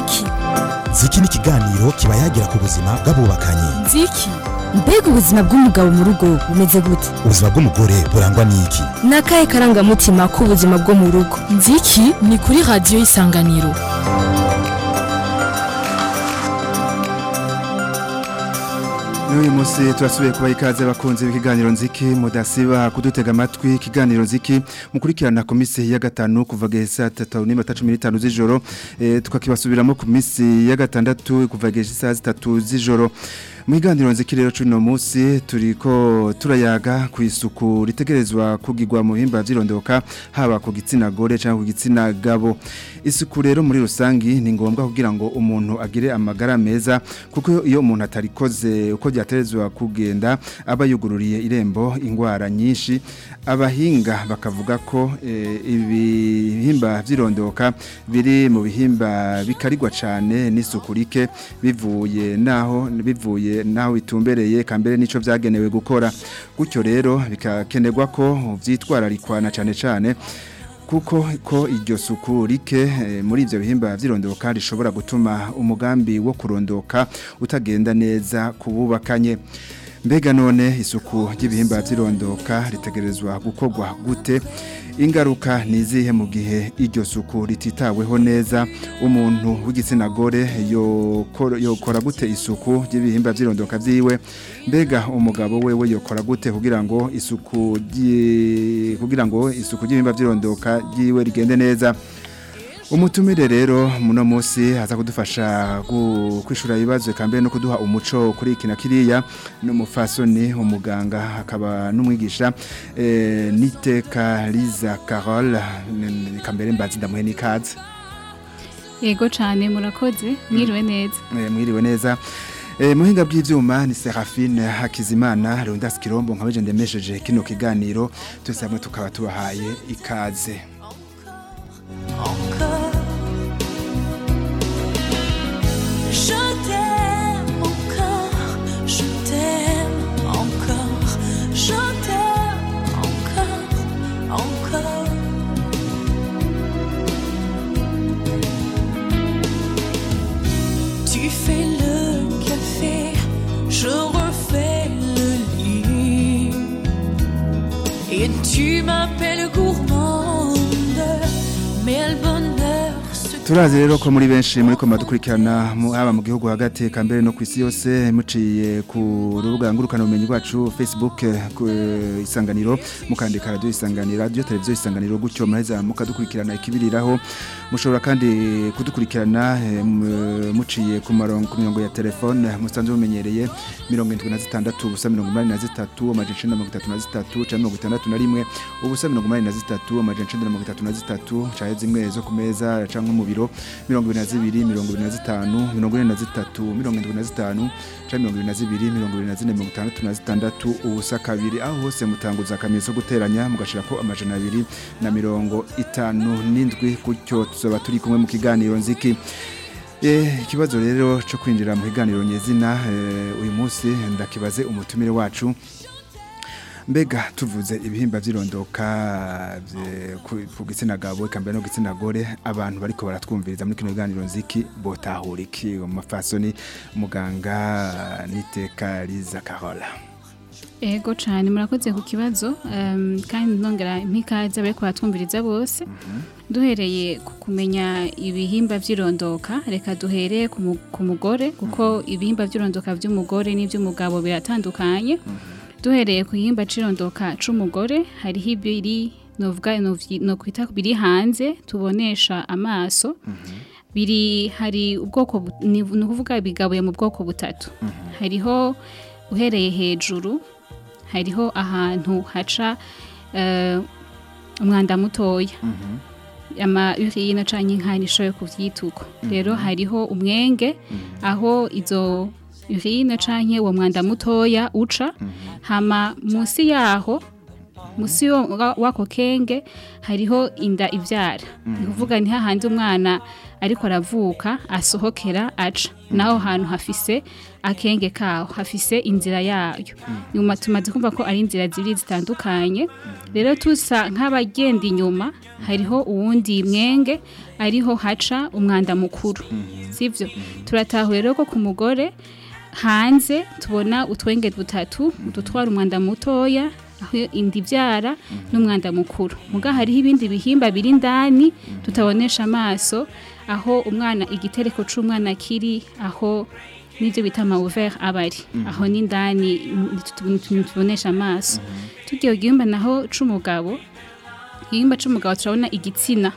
nziki ziki ni ikiganiro kiba yagira ku buzima bw'abubakanye nziki mbega ubuzima bw'umugabo mu rugo bumeze gute ubuzima bw'umugore burangwa n'iki ni akahe karangamutima k'ubuzima bwo mu rugo nziki ni kuri radiyo y'isanganiro n'uyu munsi turasubiye kuba ikaze abakunzi b'ikiganiro nziki mudasiba kudutega amatwi ikiganiro nziki mukurikirana ku minsi ya gatanu kuva saa tatu n'iminota cumi n'itanu z'ijoro eh, tukakibasubiramo ku minsi ya gatandatu kuva saa zitatu z'ijoro mu kiganiro nziki rero cuno munsi turiko turayaga ku isuku ritegerezwa kugirwa mu bihimba vy'irondoka haba ku gitsina gore cyangwa ku gitsina gabo isuku rero muri rusangi ni ngombwa kugira ngo umuntu agire amagara meza kuko iyo umuntu atarikoze uko byaterezwa kugenda aba yugururiye irembo ingwara nyinshi abahinga bakavuga ko e, ibihimba vy'irondoka biri mu bihimba bikarigwa cyane n'isuku rike bivuye naho bivuye naho bitumbereye kambere nico vyagenewe gukora gutyo rero bikakenerwa ko vyitwararikwana cyane cyane kuko ko iryo suku rike e, muri ivyo bihimba vy'irondoka rishobora gutuma umugambi wo kurondoka utagenda neza kububakanye mbega none isuku ry'ibihimba vy'irondoka ritegerezwa gukorwa gute ingaruka nizihe mu gihe iryo suku rititaweho neza umuntu w'igitsina gore yokora gute isuku ry'ibihimba vy'irondoka vyiwe mbega umugabo wewe yokora gute kugira ngo isuku kugira ngo isuku ry'ibihimba vy'irondoka ryiwe rigende neza umutumire rero muno munsi haza kudufasha kwishura ibibazo kambere no kuduha umuco kuri iki na kiriya n'umufasoni umuganga akaba n'umwigisha eh, niteka Liza Carole kambere mbazi ndamuhe nikaze yego cyane murakoze mwiriwe neza eh, mwiriwe neza Eh muhinga bw'ivyuma ni Serafine Hakizimana Rondas Kirombo nkabeje ndemesheje kino kiganiro twese hamwe tukaba tubahaye ikaze encore. Je t'aime encore, je t'aime encore, je t'aime encore, encore. Tu fais le café, je refais le lit. Et tu m'appelles gourmande, mais le bonheur se Turazi rero ko muri benshi muri koma dukurikirana haba mu gihugu hagati kambere no kwisi yose muciye ku rubuga ngurukana ubumenyi rwacu Facebook ku isanganiro mukandika radio isanganiro radio televiziyo isanganiro gutyo maheza mukadukurikirana ikibiriraho mushobora kandi kudukurikirana muciye ku marongo ku mirongo ya telefone musanzwe mumenyereye 76 ubusa 83 amajana 33 cyangwa 61 ubusa 83 amajana 33 cyahe zimwe zo kumeza cyangwa mu biro mirongo ibiri na zibiri mirongo ibiri na zitanu mirongo ine na zitatu mirongo indwi na zitanu cyangwa mirongo ibiri na zibiri mirongo ibiri na zine mirongo itandatu na zitandatu ubusa kabiri aho hose mutanguza akamenyetso guteranya mugashirako amajana abiri na mirongo itanu n'indwi gutyo tuzaba turi kumwe mu kiganiro nziki ikibazo rero cyo kwinjira mu kiganiro nyezina uyu munsi ndakibaze umutumire wacu mbega tuvuze ibihimba by'irondoka ku gitsina gabo eka mbere no gitsina gore abantu bariko baratwumviriza muri kino kiganiro nziki botahura iki mu mafasoni muganga niteka Liza Carola Ego cyane murakoze ku kibazo um, kandi nongera impikaza bariko baratwumviriza bose duhereye ku kumenya ibihimba by'irondoka reka duhere ku mugore kuko ibihimba by'irondoka by'umugore n'iby'umugabo biratandukanye duhereye ku gihimba cirondoka c'umugore hariho ibiri novuga no kwita biri hanze tubonesha amaso biri hari ubwoko ni ukuvuga bigabuye mu bwoko butatu hariho uhereye hejuru hariho ahantu haca umwanda mutoya ama urine canke inkani ishoboye kuvyituko rero hariho umwenge aho izo urine canke uwo mwanda mutoya uca hama munsi yaho musi yo- wa- wako kenge hariho inda ivyara ni kuvuga ni hahandi umwana ariko aravuka asohokera aca naho hantu hafise akenge kaho hafise inzira yayo nyuma tumaze kumva ko ari inzira zibiri zitandukanye rero tusa nk'abagenda inyuma hariho uwundi mwenge ariho haca umwanda mukuru sivyo turatahura rero ko ku mugore hanze tubona utwenge dutatu dutwara umwanda mutoya aho inda ibyara n'umwanda mukuru muga hariho ibindi bihimba biri indani tutabonesha amaso aho umwana igitereko c'umwana kiri aho n'ibyo bita amawuveri aba ari aho n'indani ntitubonesha amaso tugiye ku gihimba naho c'umugabo igihimba c'umugabo turabona igitsina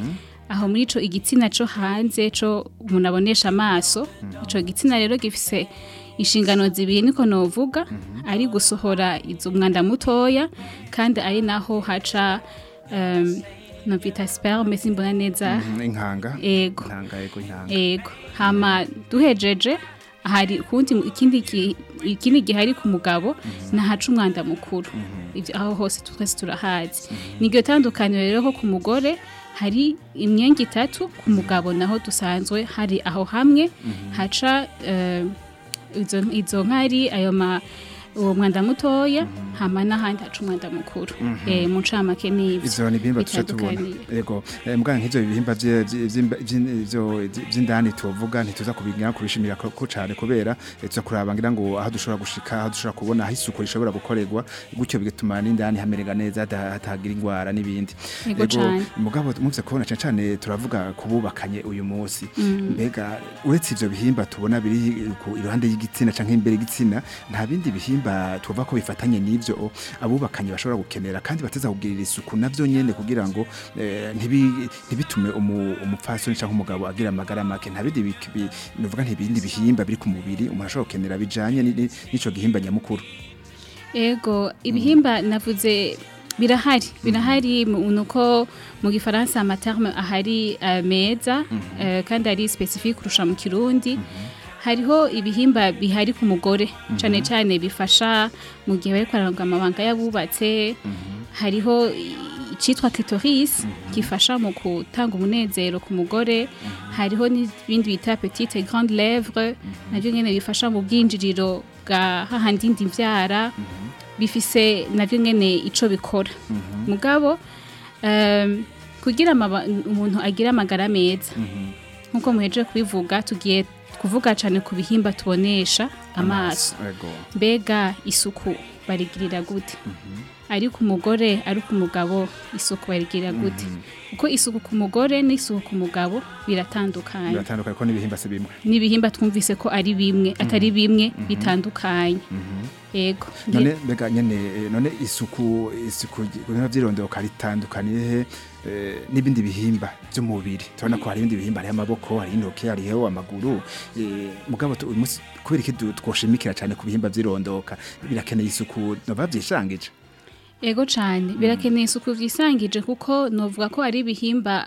aho muri ico igitsina co hanze co umuntu abonesha amaso ico gitsina rero gifise inshingano zibiri niko novuga ari gusohora izo mwanda mutoya kandi ari naho haca um, novita sperme simbona neza Mhm, inkanga ego inkanga yego inkanga ego hama duhejeje hari kundi ikindi ki- ikindi gihari ku mugabo nahaca umwanda mukuru Ivyo aho hose twese turahazi niryo tandukaniro rero ko ku mugore hari imyenge itatu ku mugabo naho dusanzwe hari aho hamwe haca eh, izo, izo nkari ayo ma uwo mwanda mutoya hama n'ahandi haca umwanda mukuru eh, mu ncamake n'ivyo ivyo ni ibihimba tuca tubona bitandukaniye. yego eh, mbwa nk'ivyo bihimba vye- vye- vy'imba- vy'in- vyo- vy'indani tuvuga ntituza kubigira kubishimira ko ko cane kubera eh, tuza kuraba ngira ngo aho dushobora gushika aho dushobora kubona aho isuku rishobora gukorerwa gutyo bigatuma n'indani hamererwa neza hata- hatagira ingwara n'ibindi Yego cane. mugabo muvye kubona cane cane turavuga kububakanye uyu munsi mbega uretse ivyo bihimba tubona biri ku iruhande y'igitsina canke imbere y'igitsina nta bindi bihimba tuvuga ko bifatanye n'ivyo abubakanye bashobora gukenera kandi bateza kugirira isuku navyo nyene kugira ngo eh, ntibi- ntibitume umu- umupfasoni canke umugabo agira amagara make nta bindi bik- bi- nuvuga ntibindi bihimba biri ku mubiri umuntu ashobora gukenera bijanye ni- ni- n'ico gihimba nyamukuru Ego, ibihimba navuze birahari birahari mu- nuko mu gifaransa amaterme ahari eh, meza eh, kandi ari specifique kurusha mu kirundi hariho ibihimba bihari ku mugore cane cane bifasha mu gihe bariko bararanga amabanga y'abubatse hariho i- icitwa clitoris gifasha mu gutanga umunezero ku mugore hariho n'ibindi bita petite et grande lèvre navyo nyene bifasha mu bwinjiriro bwa hahandi indi mvyara bifise navyo nyene ico bikora mugabo um, kugira amaba- umuntu agira amagara meza nkuko muheje kubivuga tugiye kuvuga cane ku bihimba tubonesha amaso Yego. mbega isuku barigirira gute ari ku mugore ari ku mugabo isuku barigirira gute kuko isuku ku mugore n'isuku ku mugabo biratandukanye biratandukanye ko n'ibihimba si bimwe n'ibihimba twumvise ko ari bimwe atari bimwe bitandukanye yego none mbega nyene eh, none isuku isuku ibintu vyirondoka ritandukaniye he eh, n'ibindi bihimba vy'umubiri turabona ko hari ibindi bihimba hariho amaboko hari intoke hariho amaguru eh, mugabo tu- uyu munsi kubera iki du- twoshimikira cane ku bihimba vyirondoka birakeneye isuku nova vyishangije Ego cyane birakeneye isuku vyisangije kuko novuga ko ari ibihimba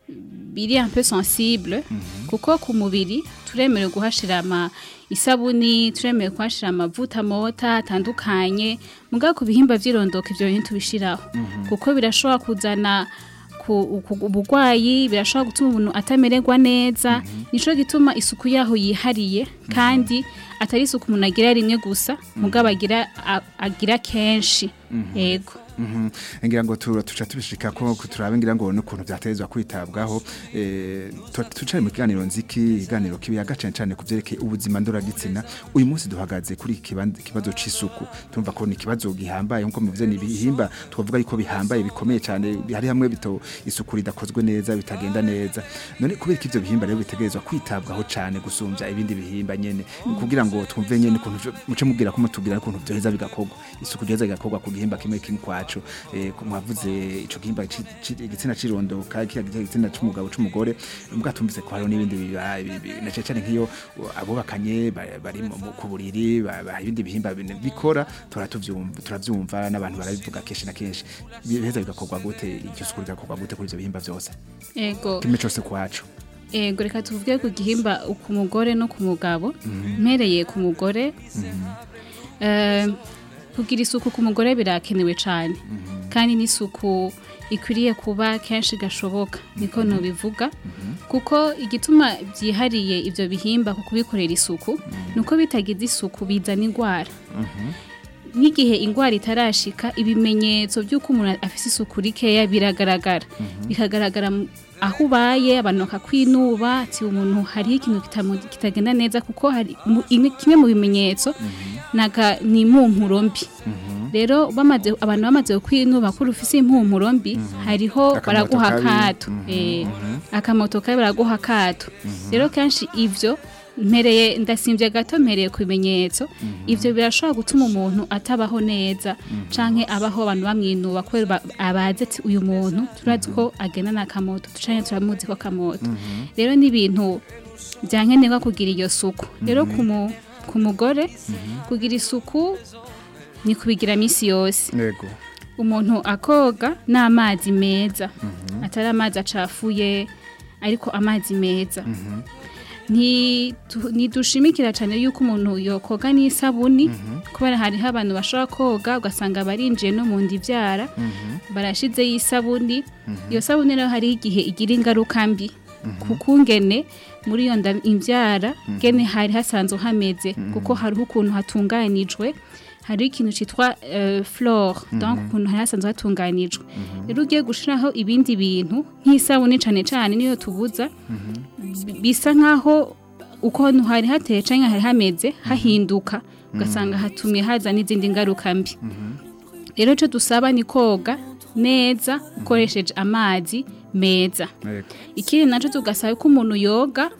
biri un peu sensible kuko ku mubiri turemerewe guhashira ama isabuni turemerewe kuhashira amavuta mota atandukanye mugabo ku bihimba vy'irondoka ivyo bintu tubishiraho kuko birashobora kuzana ku- ku- ubugwayi birashobora gutuma umuntu atamererwa neza nico gituma isuku yaho yihariye kandi atari isuku umuntu agira rimwe gusa mugabo agira a- agira kenshi yego Mhm. ngira ngo tu- tuca tubishika ko ko turabe ngira ngo n'ukuntu vyatezwa kwitabwaho eh tu- tucari mu kiganiro nziki ikiganiro kibiyaga cane cane ku vyerekeye ubuzima ndoragitsina uyu munsi duhagaze kuri iki kiban- kibazo c'isuku tumva ko ni ikibazo gihambaye nkuko muvuze ni ibihimba twavuga yuko bihambaye bikomeye cane hari hamwe bito isuku ridakozwe neza bitagenda neza none kubera ko ivyo bihimba rero bitegerezwa kwitabwaho cane gusumvya ibindi bihimba nyene kugira ngo twumve nyene ukuntu vyo- muce mubwira ko mutubwira ukuntu vyoheza bigakorwa isuku ryoheza bigakorwa ku gihimba kimwe kimwe kwacu eh, ku- mwavuze ico gihimba ci- ci- igitsina cirondoka kiya igitsina c'umugabo c'umugore mbwa tumvise ko hariho n'ibindi biba- bi- bi- na cane cane nk'iyo uh, abubakanye ba- bari mu- mu- ku buriri ba- ba- ibindi bihimba bine bikora tura tuvyumva turavyumva n'abantu barabivuga kenshi na kenshi biheza bigakorwa gute iryo suku rigakorwa gute kuri ivyo bihimba vyose yego kimwe cose kwacu Ego reka tuvuge ku gihimba ku mugore no ku mugabo mpereye ku mugore Eh, kugira isuku ku mugore birakenewe cyane kandi n'isuku ikwiriye kuba kenshi gashoboka niko nubivuga kuko igituma byihariye ibyo bihimba ku kubikorera isuku ni uko bitagize isuku bizana indwara nk'igihe indwara itarashika ibimenyetso by'uko umuntu afite isuku rikeya biragaragara bikagaragara mu- aho ubaye abantu bakakwinuba ati umuntu hariho ikintu kitamu- kitagenda neza kuko hari mu- imwe- kimwe mu bimenyetso naga ni impumuro mbi rero bamaze abantu bamaze kwinuba ko ufise impumuro mbi hariho Akamoto baraguha kabi. akato eh, akamoto kabi baraguha akato rero kenshi ivyo mpereye ndasimbye gato mpereye ku bimenyetso ivyo birashobora gutuma umuntu atabaho neza canke abaho abantu bamwinuba kubera ba- abazi ati uyu muntu turazi ko agenda n'akamoto canke turamuzi ko akamoto rero ni ibintu byankenerwa kugira iyo suku rero ku mu- ku mugore kugira isuku ni kubigira misi yose yego umuntu akoga n'amazi meza atari amazi acafuye ariko amazi meza Ntitu- ntidushimikira cyane yuko umuntu yokoga n'isabuni kubera hariho abantu bashobora koga ugasanga barinjiye no mu nda ibyara barashizeho isabuni iyo sabuni rero hariho igihe igira ingaruka mbi kuko ngene muri iyo nda imbyara gene hari hasanzwe hameze kuko hariho ukuntu hatunganijwe hariho ikintu cyitwa uh, flore donc ukuntu hari hasanzwe hatunganijwe rero ugiye gushiraho ibindi bintu nk'isabuni cane cane niyo tubuza bi- bisa nkaho uko hari hateye canke hari hameze hahinduka ugasanga hatumye haza n'izindi ngaruka mbi rero icyo dusaba ni koga neza ukoresheje amazi meza yego ikindi nacyo tugasaba ko umuntu yoga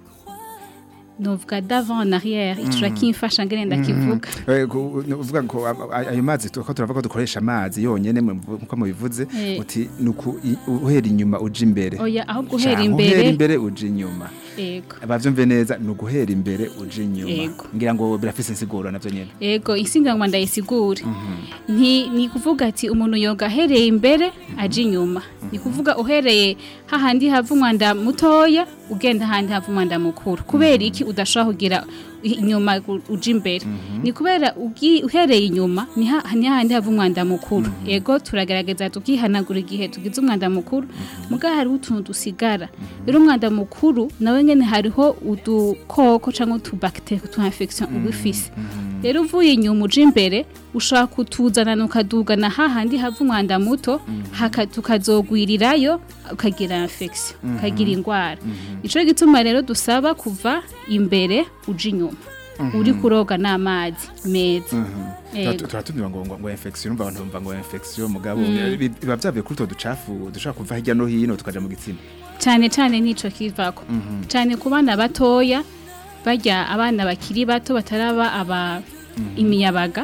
novuga d'avant en arrière icura kimfasha ngene ndakivuga Eh, ku- ni uvuga ko a- a- ayo mazi tu- ko turavuga ko dukoresha amazi yonyene mu- nkuko mubivuze Eh. uti nuku i- uhera inyuma uja imbere oya aho guhera Canke uhera imbere imbere uja inyuma yego abavyumve neza ni uguhera imbere uja inyuma Yego. ngira ngo birafise insiguro navyo nyene yego insinganwa ndayisigure nti ni kuvuga ati umuntu yoga ahereye imbere aje inyuma ni kuvuga uhereye hahandi hava umwanda mutoya ugenda ahandi hava umwanda mukuru kubera iki udashobora kugira inyuma gu- uja imbere ni kubera ugi- uhereye inyuma ni ha- ni hahandi hava umwanda mukuru yego turagerageza tukihanagura igihe tugize umwanda mukuru muga hariho utuntu dusigara rero umwanda mukuru nawe nyene hariho udukoko cyangwa utubakiteri utu infection uba ufise rero uvuye inyuma uje imbere ushobora kutuzanana ukadugana hahandi hava umwanda muto haka- tukazogwirirayo ukagira infection ukagira indwara nico gituma rero dusaba kuva imbere uje inyuma uri kuroga n'amazi meza Yego. turatumiwa ngo ngo ngo infection umva abantu bumva ngo infection mugabo bi- biba byavuye kuri to ducafu dushaka kuva hirya no hino tukaja mu gitsina cyane cyane nico kivako cyane ku bana batoya barya abana bakiri bato bataraba aba imiyabaga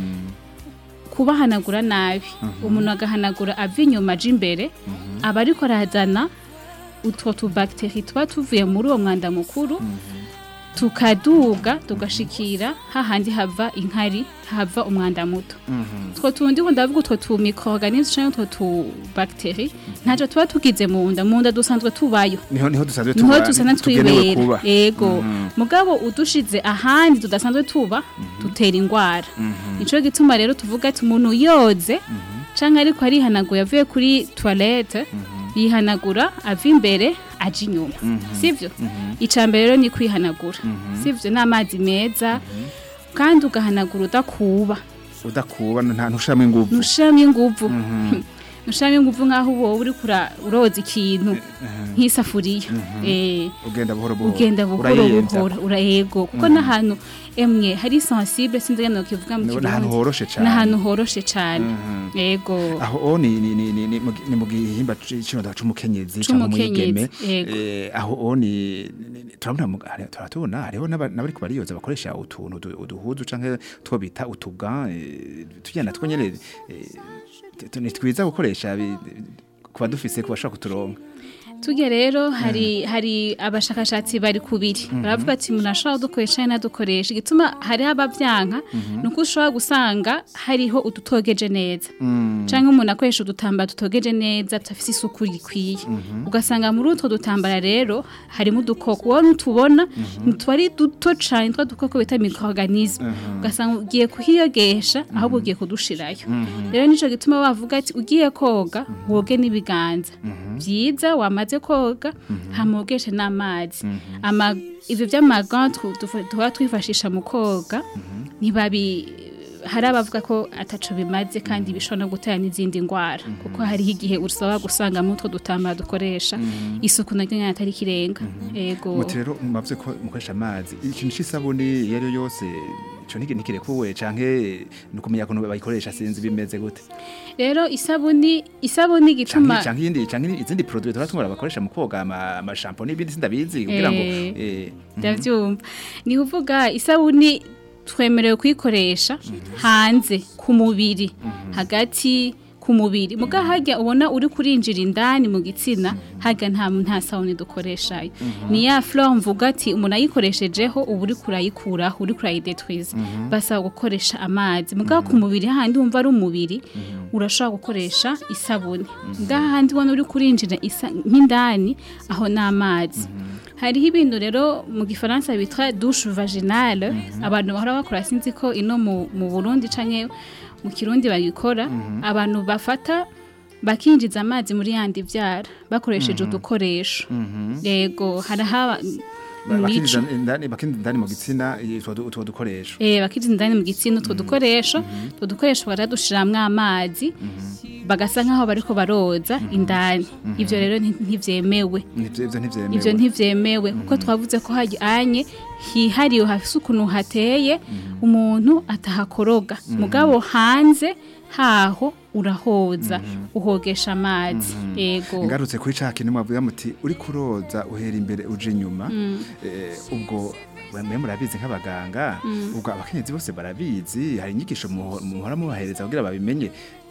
kubahanagura nabi umuntu agahanagura ava inyuma aja imbere aba ariko arazana utwo tubakiteri tuba tuvuye muri uwo mwanda mukuru tukaduga tugashikira hahandi hava inkari hava umwanda muto utwo tundi ho ndavuga utwo tu microorganisme canke utwo tu bacterie ntaco tuba tugize mu nda mu nda dusanzwe tubayo niho niho dusanzwe niho tuba- dusana tugenewe twibera kuba yego mugabo udushize ahandi tudasanzwe tuba dutera indwara nico gituma rero tuvuga ati umuntu yoze canke ariko arihanaguye avuye kuri toilette yihanagura ava imbere aja inyuma sivyo ica mbere rero ni kwihanagura sivyo n'amazi meza kandi ugahanagura udakuba udakuba nta ntushamo inguvu ntushiramo inguvu ntushiramo inguvu nk'aho uba uri kura- uroza ikintu nk'isafuriya Eh, ugenda buhoro buhoro ugenda buhoro Urayenza. buhoro urayego kuko n'ahantu emwe hari sensible sinzi ngene nokivuga mu Ni- ni ahantu kirundi horoshe cane n'ahantu horoshe cane yego aho o ni ni ni ni ni mu gi- ni mu gihimba c- kino da c'umukenyezi cyangwa C'umukenyezi, umwigeme yego. Eh, aho o ni ni- ni- turabona mu- hari- turatubona hariho n'aba- n'abariko bariyoza bakoresha utuntu udu- uduhuzu canke two bita utuga tugenda two nyene eh, tu- tu- ni twiza gukoresha bi- ku badufise ku bashobora kuturonka tujya rero hari hari abashakashatsi bari kubiri baravuga ati umuntu ashobora kudukoresha n'adukoresha igituma hariho ababyanka ni uko ushobora gusanga hariho udutogeje neza cyangwa umuntu akoresha udutambaro dutogeje neza tudafite isuku rikwiye ugasanga muri utwo dutambara rero harimo udukoko wowe ntutubona tuba ari duto cyane twa dukoko bita microorganisme ugasanga ugiye kuhiyogesha ahubwo ugiye kudushirayo rero nicyo gituma bavuga ati ugiye koga woge n'ibiganza byiza wamaze koga hamogeshe n'amazi Ama- ibyo by'amagan tuba twifashisha mu koga ntibabi hari abavuga ko ataco bimaze kandi bishobora no gutera n'izindi ndwara kuko hariho igihe usaba gusanga muri utwo dutambara dukoresha isuku naryo nyine atari ikirenga ego muti rero mwavuze ko mukoresha amazi ikintu c'isabuni iyo ari yo yose ico ntige ntikirekuwe canke ni ukumenya ukuntu bayikoresha sinzi bimeze gute rero isabuni isabuni gituma canke canke iyindi canke izindi produit tuba tumura bakoresha mu koga ama ama shampoo n'ibindi sindabizi kugira ngo Eh. eh, ndabyumva ni kuvuga isabuni twemerewe kuyikoresha hanze ku mubiri hagati ku mubiri muga hajya ubona uri kurinjira indani mu gitsina hajya nta nta sabuni dukoreshayo ni ya flore mvuga ati umuntu ayikoreshejeho uba uri kurayikuraho uri kurayidetwiza basaba gukoresha amazi muga ku mubiri hahandi wumva ari umubiri urashobora gukoresha isabuni muga hahandi ubona uri kurinjira isa- nk'indani aho ni amazi hariho ibintu rero mu gifaransa bitwa douche vaginale abantu bahora bakora sinzi ko ino mu, mu Burundi canke mu Kirundi bagikora abantu bafata bakinjiza amazi muri yandi vyara bakoresheje udukoresho yego harahaba ba- bakinjiza indani bakinjiza indani mu gitsina eh, utwo du- utwo dukoresho Eh bakinjiza indani mu gitsina utwo dukoresho utwo dukoresho baradushiramwo amazi bagasa nkaho bariko baroza indani ivyo rero nti- ntivyemewe Nivyo- ivyo ntivyemewe ivyo ntivyemewe kuko twavuze ko hajyanye hihariye hafise ukuntu hateye umuntu atahakoroga mugabo hanze haho urahoza uhogesha amazi yego ngarutse kuri ca kintu mwavuga muti uri kuroza uhera imbere uje inyuma eh, ubwo mwe murabizi nk'abaganga ubwo abakenyezi bose barabizi hari inyigisho muho- muhora mubahereza kugira babimenye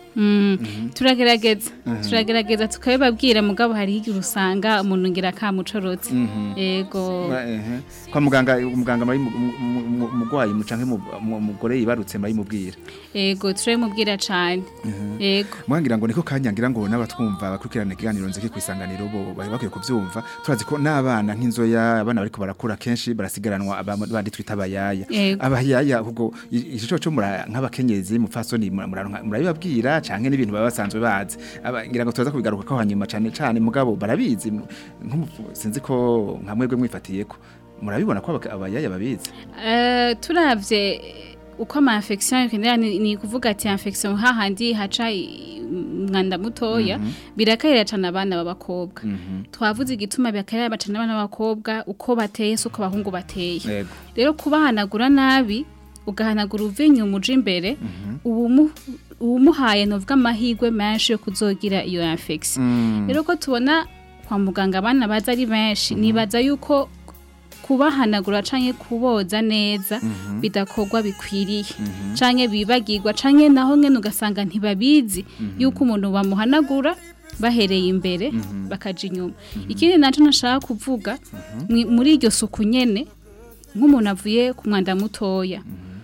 turagerageza turagerageza tukabibabwira mugabo hariho igihe usanga umuntu ngira kamucorotse yego Ba- ehe. kwa muganga umuganga muri umugwayi mucanke umugore yibarutse murayimubwira yego turabimubwira cane yego mwangira ngo niko kanyangira ngo n'abatwumva bakurikirana ikiganiro nziki ku isanganiro bo bari bakwiye kuvyumva turazi ko n'abana nk'inzoya abana bariko barakura kenshi barasigaranwa aba- bandi twita abayaya Yego. abayaya ubwo i- ico cyo mura nk'abakenyezi mupfasoni mura- mura- murabibabwira canke n'ibintu baba basanzwe bazi Aba- ngira ngo tuza kubigaruka ko hanyuma cane cane mugabo barabizi nk'umuvu- sinzi ko nka mwebwe mwifatiyeko murabibona ko abaka- abayaya babizi Eh, turavye uko ama infection yokenera ni, ni kuvuga ati infection hahandi haca i- umwanda mutoya birakarira cyane abana b'abakobwa twavuze igituma birakarira cyane abana b'abakobwa uko bateye si uko abahungu bateye yego rero kubahanagura nabi ugahanagura uvinye umuje imbere ubu uwumuhaye novuga amahirwe menshi yo kuzogira iyo infection rero ko tubona kwa muganga abana baza ari benshi nibaza yuko kubahanagura canke kuboza neza bidakorwa bikwiriye canke bibagirwa canke naho nyene ugasanga ntibabizi yuko umuntu bamuhanagura bahereye imbere bakaja inyuma ikindi naco nashaka kuvuga mwi- muri iryo suku nyene nk'umuntu avuye ku mwanda mutoya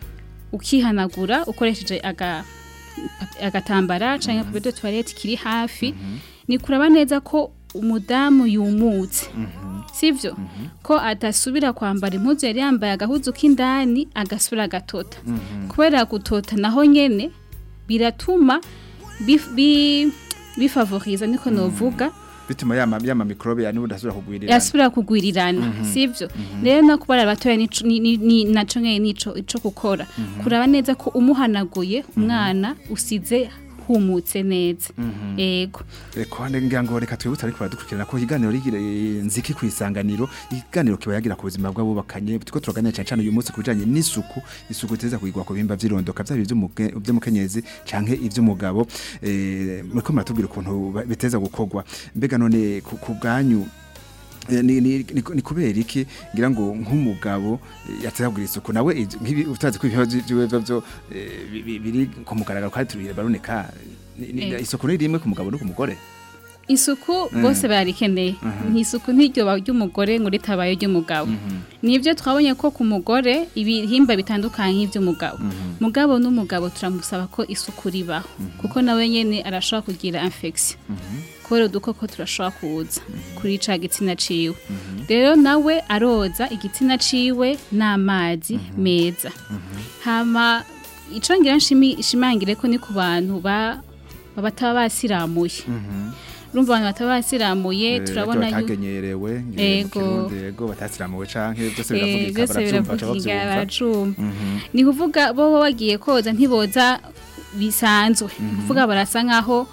ukihanagura ukoresheje aga agatambara canke papier de toilette kiri hafi ni kuraba neza ko umudamu yumutse sivyo ko atasubira kwambara impuzu yari yambaye agahuzu k'indani agasubira agatota kubera gutota naho nyene biratuma bif- bi- bifavoriza niko novuga bituma yama yama mikrobe yani udasubira kugwirira yasubira kugwirirana sivyo rero no kubara abatoya nico- ni- ni- ni- naco nyene nico ico gukora kuraba neza ko umuhanaguye umwana usize humutse neza ego Eko ngira ngo reka twibutse ariko baradukurikirana ko ikiganiro rigira eh, nziki ku isanganiro ikiganiro kiba yagira ku buzima bw'abubakanye tuko turaganira cyane cyane uyu munsi kubijanye n'isuku isuku iteza kuyigwa ku bihimba vy'irondoka vyaba ivy'umuke- ivy'umukenyezi canke ivy'umugabo eh muriko muratubwira ukuntu ba- biteza gukorwa mbega none ku ku bwanyu Eh, ni, ni, ni, ni kubera iki ngira ngo nk'umugabo eh, yateza kugira isuku nawe ivyo- nk'ibi utazi ko ibibazo by'ibibazo byo eh, bi- bi- biri ku mugaragaro kandi tubire baruneka Ni- ni- Eh. isuku ni rimwe ku mugabo no ku mugore isuku bose barikeneye ntisuku ntiryoba ry'umugore ngo ritabaye ry'umugabo nibyo twabonye ko ku mugore ibihimba bitandukanye nk'iby'umugabo mugabo n'umugabo turamusaba ko isuku ribaho kuko nawe nyine arashobora kugira infection kubera udukoko turashobora kuza kuri ca gitsina ciwe rero nawe aroza igitsina ciwe n'amazi meza hama ico ngira nshimi- nshimangire ko ni ku bantu ba ba- bataba basiramuye urumva abantu bataba basiramuye turabona yuko batagenyerewe Ego. yego batasiramuwe canke byose Eh, biravugika byose baravyumva baca biravuga bavyumva baracumva ni kuvuga bo baba bagiye koza ntiboza bisanzwe ni kuvuga barasa nkaho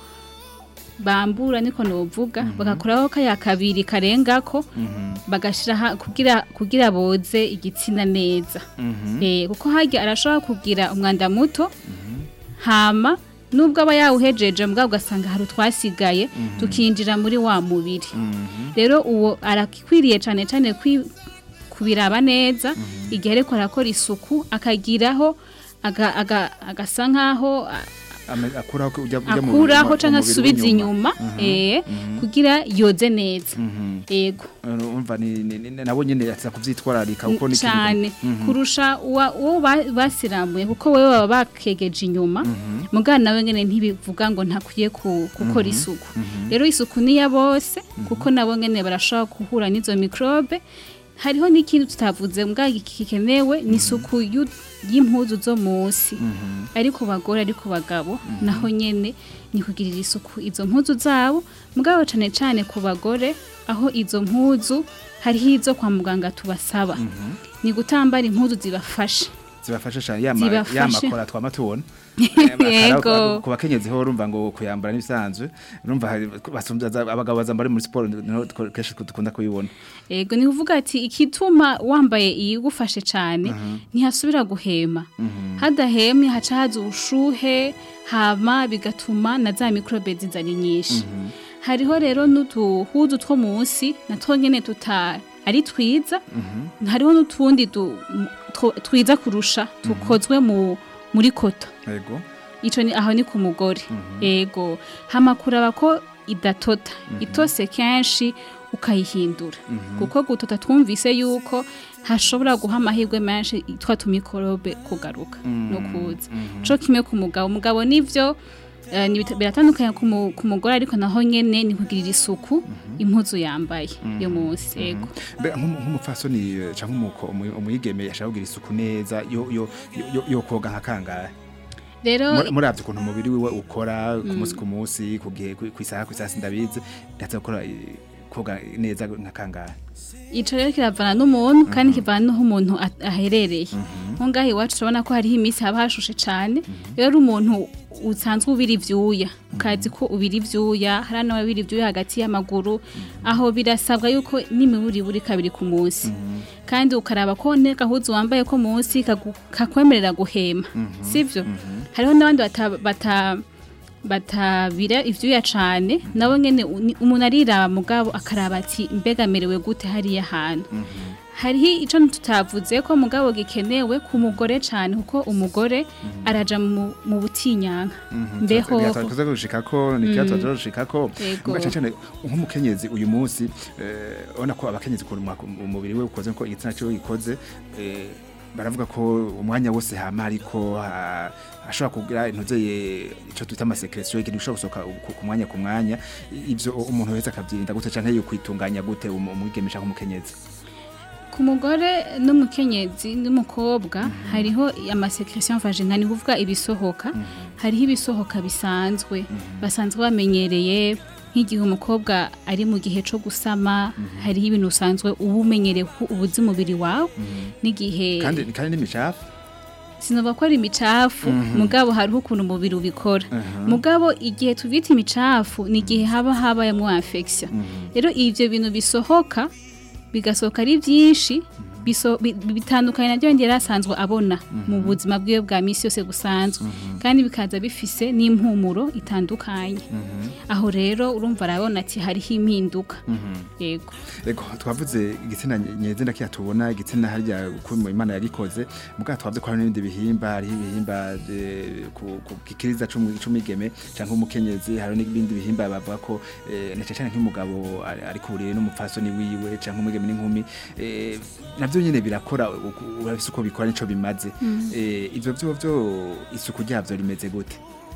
bambura niko novuga bagakoraho kaya kabiri karengako bagashira kugira kugira boze igitsina neza eh kuko harya arashobora kugira umwanda muto hama nubwo aba yawuhejeje mbwa ugasanga hari utwasigaye tukinjira muri wa mubiri rero uwo arakwiriye cyane cyane kwi- kubiraba neza igihe ariko arakora isuku akagiraho aga- aga- agasa nkaho a- Ame- akuraho ko ujya ujya mu akuraho mu- cyangwa mu mubiri asubiza w'inyuma. inyuma eh, kugira yoze neza yego urumva ni ni- ni- nabo nyene atiza kuvyitwararika kuko ni ikintu- cyane kurusha uwa- uwo ba- basiramuye kuko wewe baba bakegeje inyuma mugana nawe nyine ntibivuga ngo ntakwiye ku- gukora isuku rero isuku ni ya bose kuko nabo nyine barashobora guhura n'izo mikrobe hariho n'ikindi tutavuze mbwa gikenewe ni isuku y'u- y'impuzu zo munsi ari ku bagore ari ku bagabo naho nyene ni kugirira isuku izo mpuzu zabo mugabo cane cane ku bagore aho izo mpuzu hariho izo kwa muganga tubasaba ni gutambara impuzu zibafasha zibafasha cyane yama Zibafashe. yamakora twama tubona Yego. ku bakenyezi ho urumva ngo kuyambara n'ibisanzwe urumva hari- basumvya za- abagabo bazambara muri siporo niho duko- kenshi dukunda kubibona Ego ni kuvuga ati ikituma wambaye iyigufashe cyane ntihasubira guhema hadahemye haca haza ubushuhe hama bigatuma na za mikrobe zizana nyinshi hariho rero n'uduhuzu two munsi natwo nyene tuta ari twiza hariho n'utundi du- m- two- twiza kurusha tukozwe mu muri koto yego ico ni aho ni ku mugore ego hama kuraba ko idatota itose kenshi ukayihindura kuko gutota twumvise yuko hashobora guha amahirwe menshi twa tumikorobe kugaruka no kuza co kimwe ku mugabo umugabo nivyo eh, ni bita- biratandukanye ku mu- ku mugore ariko naho nyene ni kugirira isuku impuzu yambaye yo munsi ego Mbe nk'umu- nk'umupfasoni eh, canke umuko- umu- umuyigeme yashaka kugira isuku neza yo yo yo- yo koga nka kangahe rero Muri- muravye ukuntu umubiri wiwe ukora ku munsi ku munsi ku gihe ku- kw'isaha kw'isaha sindabizi ndaza gukora eh, koga neza nka kangahe ico rero kiravana n'umuntu kandi kivana n'aho umuntu a- aherereye nko ngaho iwacu turabona ko hariho iminsi haba hashushe cane rero umuntu usanzwe ubira ivyuya ukazi ko ubira ivyuya hari n'ababira ivyuya hagati y'amaguru aho birasabwa yuko n'imiburi buri kabiri ku munsi kandi ukaraba ko ne gahuzu wambaye ko munsi kagu- kakwemerera guhema sivyo hariho n'abandi bata, bata batabira ivyuya cane nabo nyene uni- umuntu ariraba mugabo akaraba ati mbega merewe gute hariya hantu hariho ico tutavuze ko mugabo gikenewe ku mugore cane kuko umugore araja mu, mu butinyanka mbeho tuza gushika ko ni kibazo tuza gushika ko Yego. mugaca cyane nk'umukenyezi uyu munsi eh, ubona ko abakenyezi ku umubiri we ukoze ko igitsina cyo gikoze eh, baravuga ko umwanya wose hama ariko ha- ashobora kugira intuzeye ico twita amasekretio ikintu gishobora gusohoka ku- ku mwanya ku mwanya ivyo umuntu wese akavyirinda gute canke yokwitunganya gute umu- umwigemisha nk'umukenyezi ku mugore n'umukenyezi n'umukobwa hariho amasekretion vaginale ni kuvuga ibisohoka hariho ibisohoka bisanzwe basanzwe bamenyereye nk'igihe umukobwa ari mu gihe cyo gusama hariho ibintu usanzwe uba umenyereye ko ubuzi umubiri wawe n'igihe kandi kandi n'imicafu sinova ko ari imicafu mugabo hariho ukuntu umubiri ubikora mugabo igihe tubita imicafu ni igihe haba habayemo infection rero ivyo bintu bisohoka bigasohoka ari byinshi biso- bi- bitandukanye nabyo yari asanzwe abona mu buzima bwiwe bwa misi yose busanzwe kandi bikaza bifise n'impumuro itandukanye aho rero urumva arabona ati hariho impinduka yego Ego twavuze igitsina nyezina kiya tubona igitsina harya uko mu Imana yagikoze muga twavuze ko hari n'ibindi bihimba hari ibihimba eh, ku ku gikiriza c'umigeme canke umukenyezi hari n'ibindi bihimba bavuga ko eh, na cyane nk'umugabo ari ari kuriye n'umupfasoni wiwe canke umugeme n'inkumi eh, navyo nyene birakora uku- urabise uko bikora nico bimaze eh, ivyo byo byo isuku ryavyo rimeze gute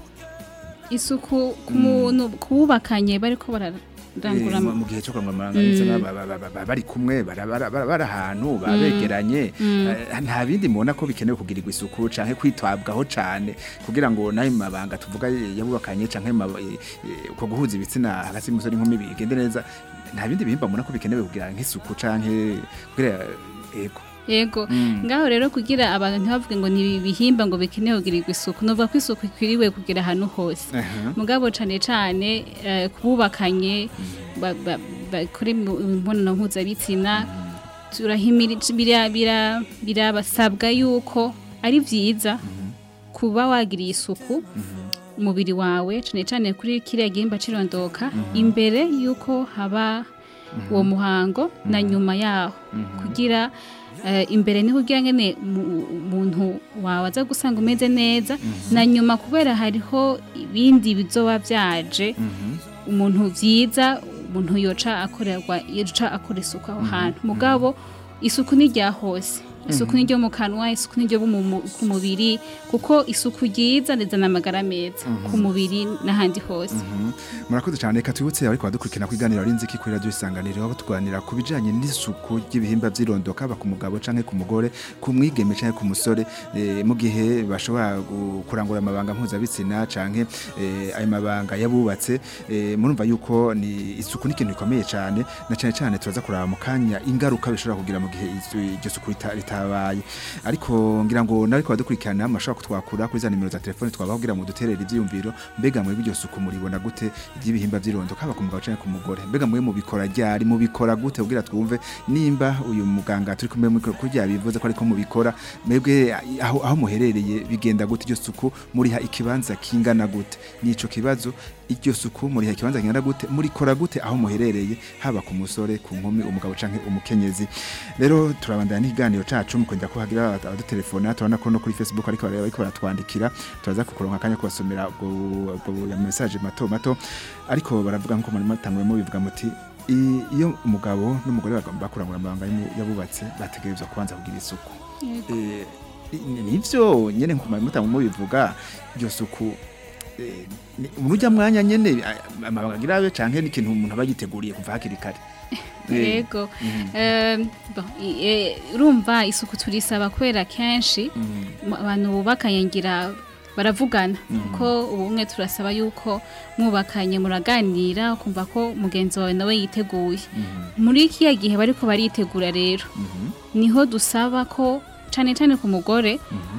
isuku ku muntu kubakanye bariko bararangura Eh, mu- mu gihe cyo kurangura amabanga y'ibitsina ba- ba- ba- ba- bari kumwe bara- bara- bara- bari ahantu babegeranye Eh, nta bindi mubona ko bikenewe kugirirwa isuku canke kwitabwaho cane kugira ngo nayo mabanga tuvuga yabubakanye canke ma- eh, eh, uko guhuza ibitsina hagati y'umusore n'inkumi bigende neza nta bindi bihimba mubona ko bikenewe kugira nk'isuku canke kugira ego yego ngaho rero kugira abantu ntibavuge ngo ni ibihimba ngo bikenewe kugirirwa isuku novuga ko isuku ikwiriwe kugira ahantu hose Aha. mugabo cane cane eh, kububakanye ba- ba- bakora imu- imibonano mpuzabitsina turahimira bira- bira- birabasabwa yuko ari vyiza kuba wagiriye isuku umubiri wawe cane cane kuri kiriya gihimba cirondoka imbere yuko haba uwo muhango na nyuma yaho kugira eh, imbere niho ugira ngene mu- umuntu wawe aza gusanga umeze neza na nyuma kubera hariho ibindi bizoba vyaje umuntu vyiza umuntu yoca akorerwa yoca akora isuku aho hantu mugabo isuku ni rya hose isuku ni ryo mu kanwa isuku ni ryo mu- mu- ku mubiri kuko isuku ryiza rizana amagara meza ku mubiri n'ahandi hose murakoze cyane reka twibutse ariko badukurikirana ku iganiro ari nziki kuri radiyo isanganiro aho tuganira ku bijyanye n'isuku ry'ibihimba by'irondoka haba ku mugabo cyangwa ku mugore ku mwigeme cyangwa ku musore eh, mu gihe bashobora gu- kurangura amabanga mpuzabitsina cyangwa ayo mabanga yabubatse eh, murumva yuko ni isuku ni ikintu gikomeye cyane na cyane cyane turaza kuraba mu kanya ingaruka bishobora kugira mu gihe isu- iryo suku rita- ritabaye ariko ngira ngo nawe ko badukurikirana mashobora kutwakura kuri za nimero za telefone twabaho kugira ngo duterere ibyiyumviro mbega muri iryo suku muribona gute ry'ibihimba by'irondo haba ku mugabo cyangwa ku mugore mbega mwe mubikora ryari mubikora gute kugira twumve nimba uyu muganga turi kumwe muri kuri rya bivuze ko ariko mubikora mwebwe aho aho muherereye bigenda gute iryo suku muriha ikibanza kingana gute nico kibazo iryo suku muriha ikibanza kingana gute murikora gute aho muherereye haba ku musore ku nkumi umugabo canke umukenyezi rero turabandana n'ikiganiro cacu mukongera ko hagira abadutelefona turabona ko no kuri facebook ariko bareba ariko baratwandikira turaza kukuronka akanya kubasomera ubwo ubwo ya message mato mato ariko baravuga nko muri matangwemo bivuga muti i- iyo umugabo n'umugore bagomba kurangura amabanga y'umu- yabubatse bategerezwa kubanza kugira isuku Eh, ni- nivyo nyene nko mutangwemo bivuga iryo suku eh, ni- urujya mwanya nyene a- amabanga agira abe canke n'ikintu umuntu aba yiteguriye kuva hakiri kare Eh, yego Em, bon, i- eh, urumva isuku turisaba kubera kenshi mu- abantu bubakanye ngira baravugana kuko ubumwe turasaba yuko mwubakanye muraganira ukumva ko mugenzi wawe nawe yiteguye muri kiya gihe bariko baritegura rero niho dusaba ko cane cane ku mugore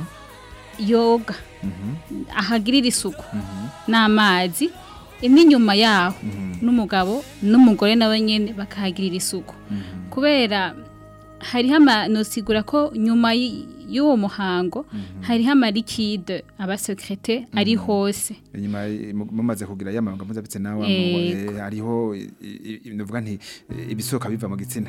yoga ahagirira isuku n'amazi n'inyuma yaho n'umugabo n'umugore nawe nyene bakahagirira isuku kubera hariho amanosigura ko nyuma y- y'uwo muhango hariho amarikide abasekirite ari hose inyuma eh, mu- mumaze kugira yamabanga mpuzabitsina wa Yego. hariho i- i- i- nuvuga nti eh, ibisohoka biva mu gitsina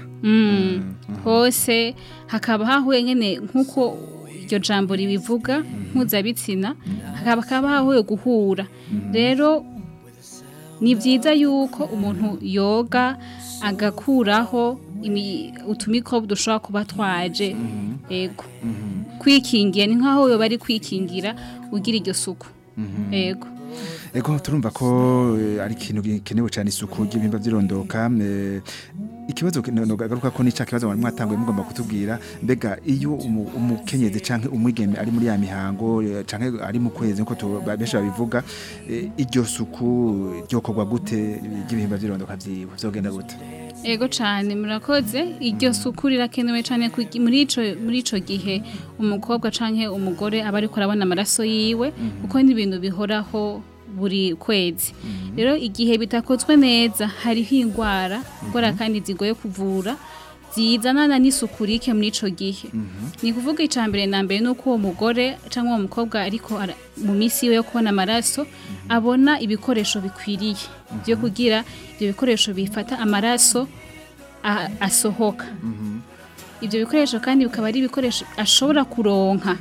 hose hakaba hahuye nyene nk'uko iryo jambo ribivuga mpuzabitsina hakaba hakaba hahuye guhura rero ni byiza yuko umuntu yoga agakuraho imi- utumikrobe dushobora kuba twaje ego kwikingira ni nk'aho yoba ari kwikingira ugira iryo suku ego Ego turumva ko eh, ari ikintu gikenewe cyane isuku ry'ibihimba by'irondoka eh, ikibazo garuka ko nica kibazo mwari mwatanguye mugomba kutubwira mbega iyo umu- umukenyezi canke umwigeme ari muri ya mihango eh, canke ari mu kwezi nko tu- ba- benshi babivuga eh, iryo suku ryokorwa gute ry'ibihimba by'irondoka vyiwe vyogenda gute Ego cyane murakoze iryo suku rirakenewe cyane kugi- muri ico muri ico gihe umukobwa canke umugore aba ariko arabona amaraso yiwe kuko ni ibintu bihoraho buri kwezi rero igihe bitakozwe neza hariho indwara indwara kandi zigoye kuvura zizanana n'isuku rike muri ico gihe ni kuvuga icya mbere na mbere nuko uwo mugore cyangwa uwo mukobwa ariko ara- mu minsi yiwe yo kubona amaraso abona ibikoresho bikwiriye byo kugira ibyo bikoresho bifata amaraso a- asohoka ibyo bikoresho kandi bikaba ari ibikoresho ashobora kuronka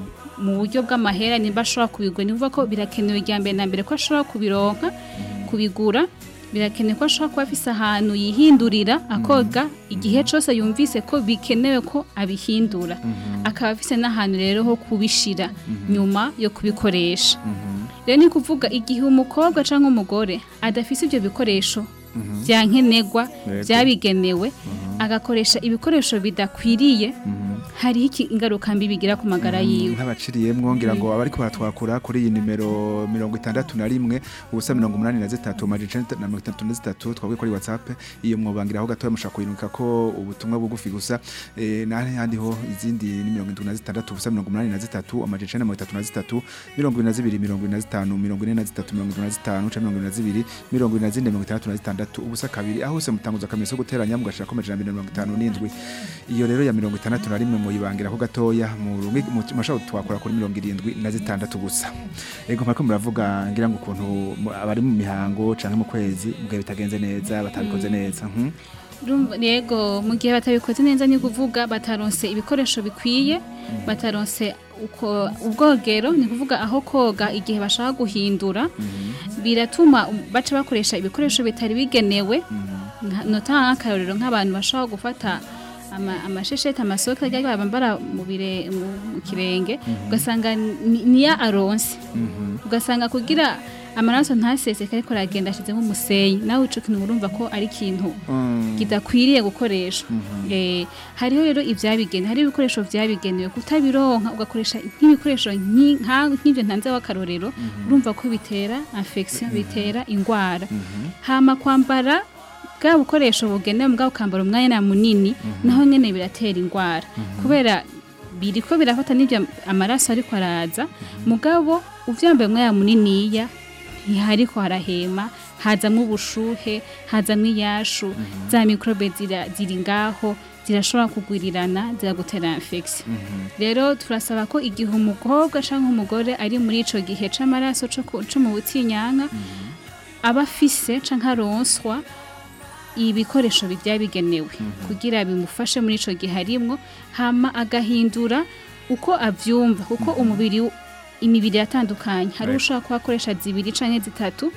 mu buryo bw'amahera nimba ashobora kubigura ni ukuvuga ko birakenewe rya mbere na mbere ko ashobora kubironka kubigura birakenewe ko ashobora kuba afise ahantu yihindurira akoga igihe cyose yumvise ko bikenewe ko abihindura akaba afise n'ahantu rero ho kubishira nyuma yo kubikoresha rero ni kuvuga igihe umukobwa cyangwa umugore adafise ibyo bikoresho bya nkenerwa Yego. byabigenewe agakoresha ibikoresho bidakwiriye hariho iki- ingaruka mbi bigira ku magara yiwe nk'abaciriyemwo ngira ngo abariko baratwakura kuri iyi nimero mirongo itandatu na rimwe ubusa mirongo umunani na zitatu amajana icenda na mirongo itandatu na zitatu twabwiye kuri whatsapp iyo mwobangiraho gatoya mushaka kuyinuka ko ubutumwa bugufi gusa eh, n'ahandi ho izindi ni mirongo indwi na zitandatu ubusa mirongo umunani na zitatu amajana icenda na mirongo itatu na zitatu mirongo ibiri na zibiri mirongo ibiri na zitanu mirongo ine na zitatu mirongo indwi na zitanu canke mirongo ibiri na zibiri mirongo ibiri na zine mirongo itandatu na zitandatu ubusa kabiri aho hose mutanguza akamenyetso ko guteranya mugashirako amajana abiri na mirongo itanu n'indwi iyo rero ya mirongo itandatu na rimwe muyibangira ko gatoya mu rumwe mashaka twakora kuri mirongo irindwi na zitandatu gusa ego mariko muravuga ngira ngo ukuntu mu- abari mu mihango canke mu kwezi mugihe bitagenze neza batabikoze neza mhm. Urumva, yego mu gihe batabikoze neza ni kuvuga bataronse ibikoresho bikwiye bataronse uko ubwogero ni kuvuga aho koga igihe bashaka guhindura biratuma um, baca bakoresha ibikoresho bitari bigenewe Nka- notanga nk'akarorero nk'abantu bashaka gufata ama- amashesheti amasoka ajya bambara mu bire- mu- mu kirenge ugasanga ni- niya aronse ugasanga kugira amaraso ntaseseke ariko aragenda ashizemo umusenyi nawe ico kintu urumva ko ari ikintu kidakwiriye gukoreshwa Eh, hariho rero ibyabigenewe hari ibikoresho byabigenewe kutabironka ugakoresha nk'ibikoresho nki- nka- nk'ibyo ntanze w'akarorero urumva ko bitera infection bitera ingwara hama kwambara bwa bukoresho bugenewe mugabo ukambara umwanya munini naho nyene biratera ingwara kubera biriko birafata n'ibyo amaraso ariko araza mugabo uvyambaye umwanya muniniya ntihariko harahema hazamwo ubushuhe hazamwo iyashu za mikrobe zira- ziri ngaho zirashobora kugwirirana ziragutera infection rero turasaba ko igihe umukobwa cyangwa umugore ari muri ico gihe c'amaraso co ku- co mu butinyanka aba afise canke aronswa ibikoresho byabigenewe kugira bimufashe muri ico gihe arimwo hama agahindura uko avyumva kuko umubiri w- imibiri yatandukanye hari Right. ushobora kuba akoresha zibiri canke zitatu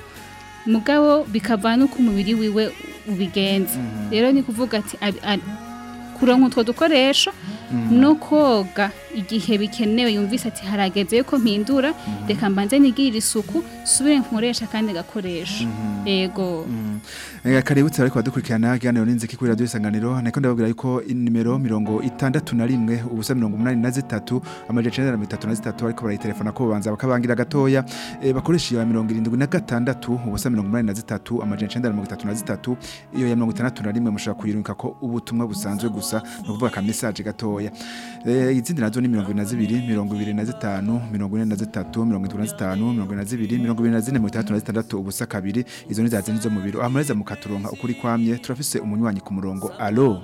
mugabo bikavana n'uko umubiri wiwe ubigenza rero ni kuvuga ati abi- a- kuronka utwo dukoresho no koga igihe bikenewe yumvise ati harageze yuko mpindura reka mbanze nigirire isuku subire nkoresha kandi gakoresho yego Eh, kaributse ariko badukurikirana kiganiro n'inziki kuri radio isanganiro nako ndababwira yuko inimero mirongo itandatu na rimwe ubusa mirongo umunani na zitatu amajana icenda na mirongo itatu na zitatu ariko barayitelefona ko babanza bakabangira gatoya eh, bakoresha iyo ya mirongo irindwi na gatandatu ubusa mirongo umunani na zitatu amajana icenda na mirongo itatu na zitatu iyo ya mirongo itandatu na rimwe mushobora kuyirungika ko ubutumwa busanzwe gusa ni ukuvuga ka message gatoya Eh, izindi nazo ni mirongo ibiri na zibiri mirongo ibiri na zitanu mirongo ine na zitatu mirongo itatu na zitanu mirongo ine na zibiri mirongo ibiri na zine mirongo itandatu na zitandatu ubusa kabiri izo ni za zindi zo mu biro amareza mukaturonka ukuri kwamye turafise umunywanyi ku murongo alo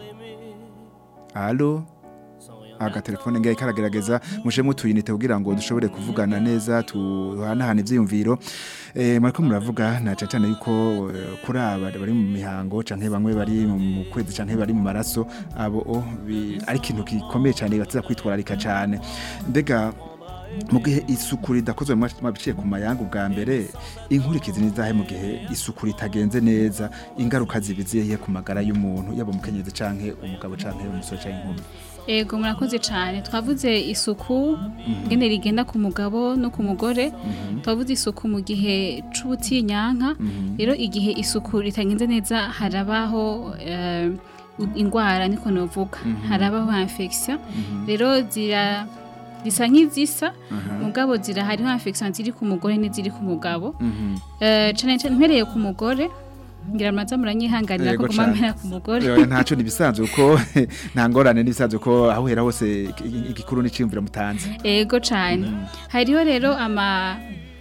alo agatelefone ngahe karagerageza mushemo tuyinite kugira ngo dushobore kuvugana neza tuhanahana ivyiyumviro eh mariko muravuga na cyane yuko eh, kuri aba bari mu mihango canke bamwe bari mu kwezi canke bari mu maraso abo o, bi- ari ikintu gikomeye cyane batiza kwitwararika cyane mbega mu gihe isuku ridakozwe mabiciye ku mayanga ubwa mbere inkurikizi nizahe mu gihe isuku ritagenze neza ingaruka zibiziye ku magara y'umuntu yaba umukenyezi canke umugabo canke umusore canke inkumi Ego murakoze cyane twavuze isuku ngene rigenda ku mugabo no ku mugore twavuze isuku mu gihe c'ubutinyanka rero igihe isuku ritagenze neza harabaho eh, ingwara niko novuga harabaho infection rero zira zisa nk'izisa mugabo zira hariho infection ziri ku mugore n'iziri ku mugabo Eh, cane cane mpereye ku mugore ngira muraza muranyihanganira ko Yego guma cane. mpera ku mugore Oya, ntaco nibisanzwe uko nta ngorane nibisanzwe ko aho hera hose igikuru n'iciyumvira mutanze Ego cyane hariho rero ama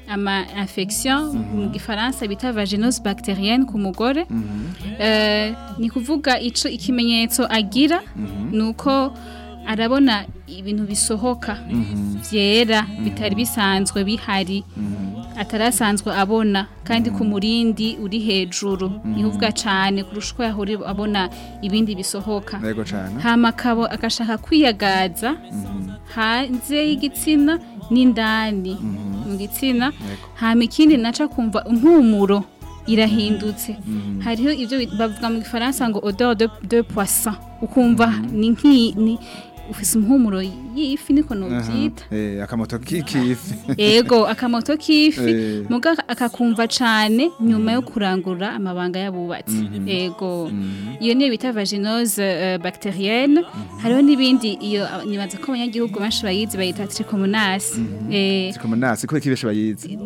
ama infection mu gifaransa bita vaginose bacterienne ku mugore Eh, ni kuvuga ico ikimenyetso agira nuko arabona ibintu bisohoka vyera bitari bisanzwe bihari atarasanzwe abona kandi ku murindi uri hejuru nihuvuga cane kurusha uko yahora abona ibindi bisohoka yego cyane hama akabo agashaka kwiyagaza hanze y'igitsina n'indani mu gitsina hama ikindi naca kumva impumuro irahindutse hariho ibyo bit- bavuga mu gifaransa ngo odeur de, de poisson ukumva ni nk'i ni ufise impumuro y'ifi niko novyita Eh, akamoto k'ikifi ego akamoto k'ifi Eh. muga akakumva cane nyuma yo kurangura amabanga y'abubatsi ego iyo niyo bita vaginose uh, bacterienne hariho n'ibindi iyo uh, nibaza ko abanyagihugu benshi bayizi bayita trichomonas eh, sikomonasi kubera kibeshe bayizi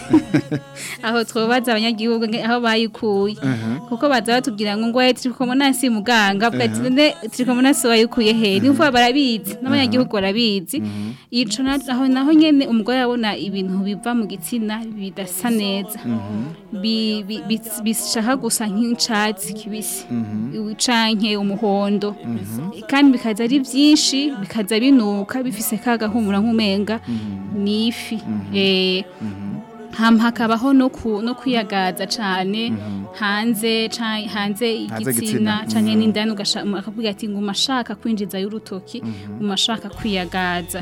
aho twobaza abanyagihugu nge- aho bayikuye kuko baza batubwira ngo ngo trichomonas muganga avuga ati none trichomonas wayikuye he ni ukuvuga barabizi n'abanyagihugu barabizi ico na- aho naho nyene umugore abona ibintu biva mu gitsina bidasa neza Bi- bi- bi- bishaka gusa nk'icatsi kibisi canke umuhondo kandi bikaza ari vyinshi bikaza binuka bifise ka gahumura nk'umenga ni ifi eh hama hakabaho no ku no kwiyagaza cane hanze ca- hanze igitsina. igitsina canke n'indani ugasha- akavuga ati nguma ashaka kwinjiza y'urutoki nguma ashaka kwiyagaza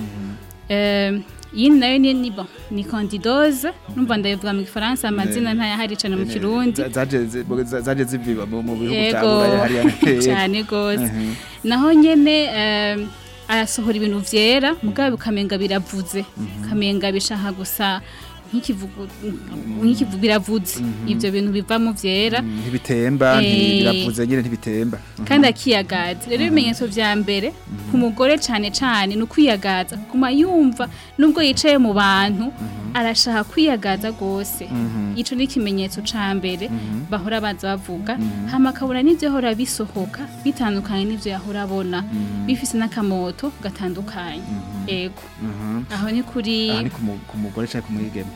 Eh, iyi nayo ni ni bon ni candidose numva ndayivuga mu gifaransa amazina ntayahari cane mu kirundi Za- zaje zi- za- zaje ziviba mu mu bihugu bya Yego, buraya hariya cyane gose naho nyene eh, arasohora ibintu vyera mugabo ukamenga biravuze ukamenga bishaka gusa nk'ikivugu nk'ikivugu biravuze ivyo bintu bivamo vyera ntibitemba Eh. ntibiravuze nyine ntibitemba kandi akiyagaza rero ibimenyetso vya mbere ku mugore cane cane ni ukwiyagaza kuma yumva nubwo yicaye mu bantu arashaka kwiyagaza gose ico ni ikimenyetso ca mbere bahora baza bavuga hama akabona n'ivyo yahora bisohoka bitandukanye n'ivyo yahora abona bifise n'akamoto gatandukanye ego aho ni kuri aha ni ku mu- ku mugore cyangwa ku mwigeme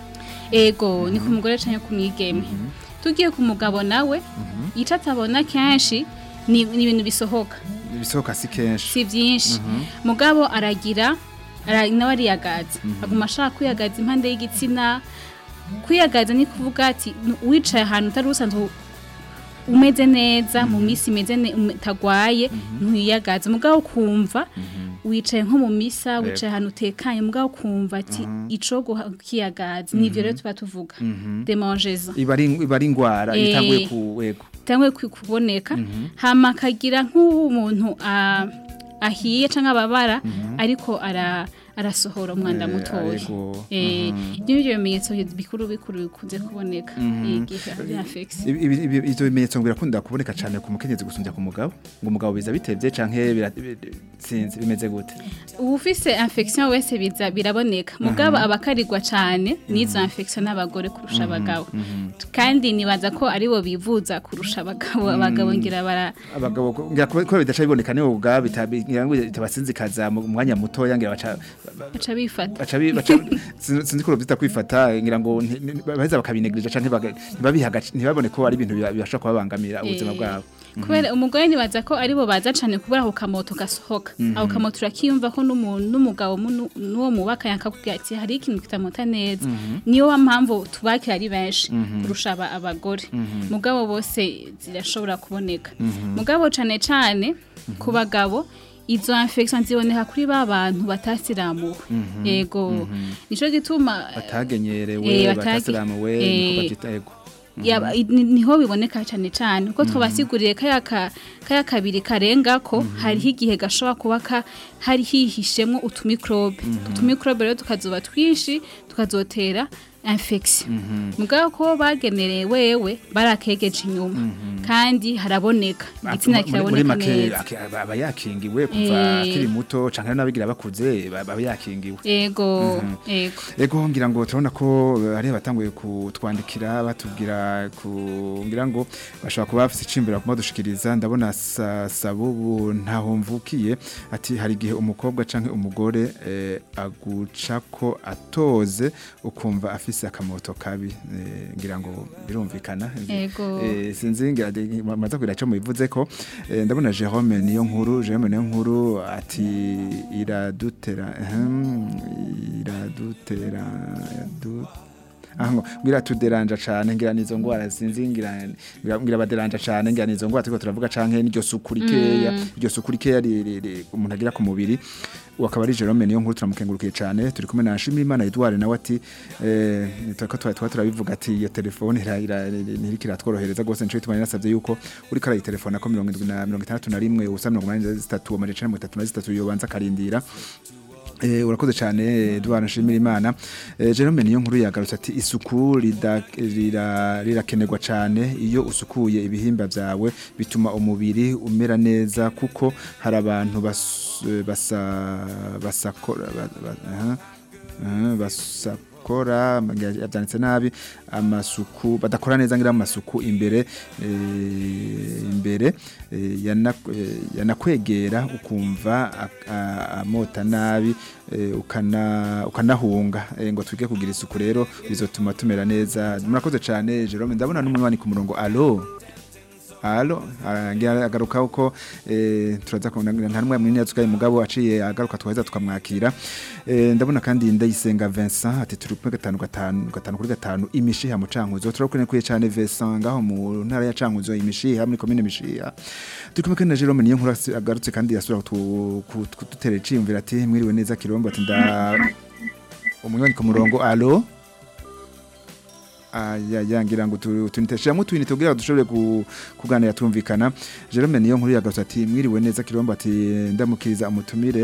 ego ni ku mugore canke ku mwigeme tugiye ku mugabo nawe ico atabona kenshi ni ni ibintu bisohoka ibisohoka si kenshi si byinshi mugabo aragira ara- nawe ariyagaza aguma ashaka kwiyagaza impande y'igitsina kwiyagaza ni kuvuga ati "Nu- wicaye ahantu utari usanzwe umeze neza mu minsi imeze ne- ume- utagwaye ntuyagaza mugabo ukumva wicaye nko mu misa wicaye ahantu utekanye mugabo ukumva ati ico guha- kwiyagaza nivyo rero tuba tuvuga demangezo iba ari iba ari ingwara Eh. itanguye ku wego cyangwa kuboneka hama akagira nk'umuntu a- ahiye cyangwa ababara ariko ara arasohora umwanda Eh, mutoya ariko, Eh, ibyo ni byo bimenyetso bikuru bikuru bikunze kuboneka igihe ari infection Ibi- ibi- ibi- ivyo bimenyetso ngo birakunda kuboneka cyane ku mukenyezi gusumbya ku mugabo ngo umugabo biza bitevye canke bira- bi- sinzi bimeze gute ubufise infection wese biza biraboneka mugabo abakarigwa cyane n'izo infection n'abagore kurusha abagabo kandi nibaza ko aribo bivuza kurusha abagabo abagabo ngira bara abagabo ko- ngira ko ko bidaca biboneka nibo ubwabo bitabi- ngira ngo bitabasinzikaza mu mwanya mutoya ngira baca baca bifata baca bi- baca sin- sinzi ko byita kwifata ngira ngo nti- ni- baheza bakabinegirija canke baga- ntibabiha agaci- ntibabone ko ari ibintu biba- bibasha kubabangamira ubuzima Eh, bwabo kubera umugore nibaza ko aribo baza cyane kubera ako kamoto gasohoka ako kamoto urakiyumva ko n'umuntu n'umugabo mu- n'uwo mubaka yakakubwira ati hari ikintu kitamota neza niyo wa mpamvu tubakira ari benshi kurusha aba- abagore mugabo bose zirashobora kuboneka mugabo cyane cyane ku bagabo izo infection ziboneka kuri ba bantu batasiramuwe yego nico gituma batagenyerewe Eh, batage- batasiramuwe eh, niko bavyita ego yaba ni- niho biboneka cyane cyane kuko twabasiguriye kaya ka- kaya kabiri karengako hariho igihe gashobora kuba ka- hari hihishemwo utumikrobe utumikrobe rero tukazoba twinshi tukazotera infection mugabo ko bagenereye wewe barakegeje inyuma kandi haraboneka igitsina Muri- muri kiraboneka make neza ake- aba aba yakingiwe kuva Eh. akiri muto canke n'abigira bakuze aba aba yakingiwe ego ego Ego ngira ngo turabona ko eh, hari abatanguye kutwandikira batubwira ku ngira ngo bashobora kuba bafite icimbira kuma dushikiriza ndabona sa, sabubu ntaho mvukiye ati hari igihe umukobwa canke umugore eh, aguca ko atoze ukumva afise arafise akamoto kabi eh, ngira ngo birumvikana Ego. Eh, sinzi ngira de- maze kugira ico mubivuze ko eh, ndabona Jerome niyo nkuru Jerome niyo nkuru ati iradutera ehem, iradutera du aho ngira tuderanja cane ngira nizo ngwara sinzi ngira ngira ngira baderanja cane ngira nizo ngwara turiko turavuga canke n'iryo suku rikeya iryo suku rikeya ri- ri- ri- umuntu agira ku mubiri wakaba ari Jerome niyo nkuru turamukengurukiye cane turi kumwe na Shimimana Edouard nawe ati eh turiko twari twari turabivuga ati iyo telefone ira- ira- ntiriko iratworohereza gose nico bituma nasavye yuko uriko arayitelefona ko 71 ubusa 83 amajana 33 yobanza karindira Eh, urakoze cyane Edouard nshimira Imana eh, Jerome niyo nkuru yagarutse ati isuku rida- rira- rirakenerwa cyane iyo usukuye ibihimba byawe bituma umubiri umera neza kuko hari abantu bas, basa basakora ba- ba- aha, aha, basakora yabyanditse nabi amasuku badakora neza ngira amasuku imbere eh, imbere eh, yana- eh, yanakwegera ukumva ak- a- amota nabi eh, ukana ukanahunga eh, ngo twige kugira isuku rero bizotuma tumera neza murakoze cyane Jerome ndabona n'umwanya ku murongo allo Halo, arangira agaruka uko eh turaza kubona nta numwe munini yatsukaye mugabo aciye agaruka twaheza tukamwakira. Eh ndabona kandi ndayisenga Vincent ati turi kumwe gatanu gatanu gatanu kuri gatanu imishiha mu cankuzo turakune kuye cyane Vincent ngaho mu ntara ya cankuzo imishiha muri commune mishiha. Turi kumwe kandi na Jerome niyo nkuru agarutse kandi yasubira kututere ciyumvira ati mwiriwe neza kirombo ati nda umunywanyi ku murongo allo aya yangira ngo tuniteshamo twinite kugira dushobore ku- kuganira tumvikana Jerome niyo nkuru yagarutse ati mwiriwe neza kirombo ati ndamukiriza umutumire